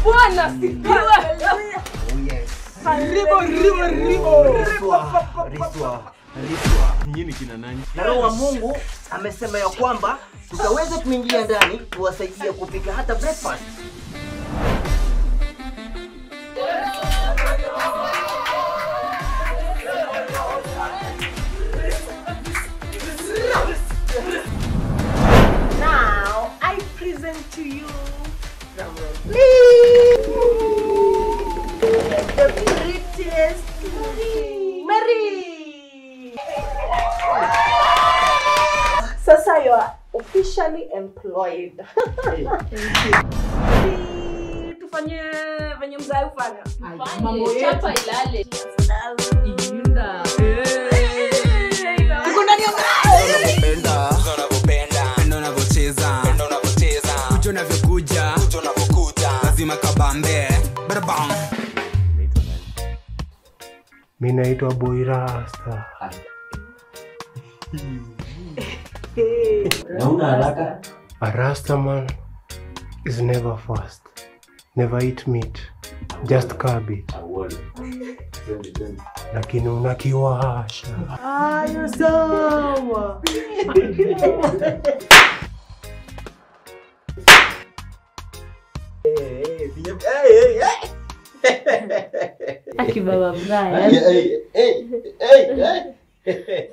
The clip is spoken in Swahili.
Bwana sifiwe. Ribo, ribo, ribo. Riswa, riswa, riswa. Nyinyi kina nani? Na Roho wa Mungu amesema ya kwamba tutaweza kuingia ndani tuwasaidie kupika hata breakfast. Now I present to you the prettiest Mary. Sasa you are officially employed. Tufanye venye mzai ufanya. Mambo yetu. Chapa ilale. Inda. Penda unavyopenda, penda unavyocheza, penda unavyocheza, kuja unavyokuja, kuja unavyokuja, lazima kabambe, barabam. Mi naitwa Boirasta. Nauna haraka? A Rasta man is never fast. Never eat meat. Just carb it. Lakini unakiwasha. Ayo sawa. Akibaba Hey, Brian. hey, hey, hey, hey.